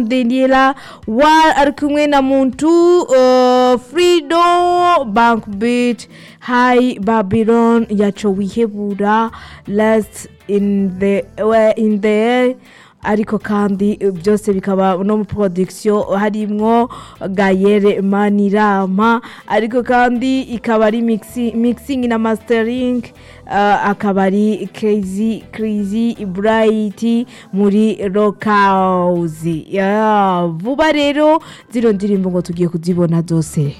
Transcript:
sondinila wari ari kumwe na muntu uh, firido banki biti hayi babironi yacu wihebura lasiti ini de ini de ariko kandi byose bikaba no mu porodikisiyo harimo gayere manirama ariko kandi ikaba ari mikisingi na masiteringi akaba ari kezi kirizi burayiti muri rokawuzi vuba rero zino ndirimbo ngo tugiye kuzibona zose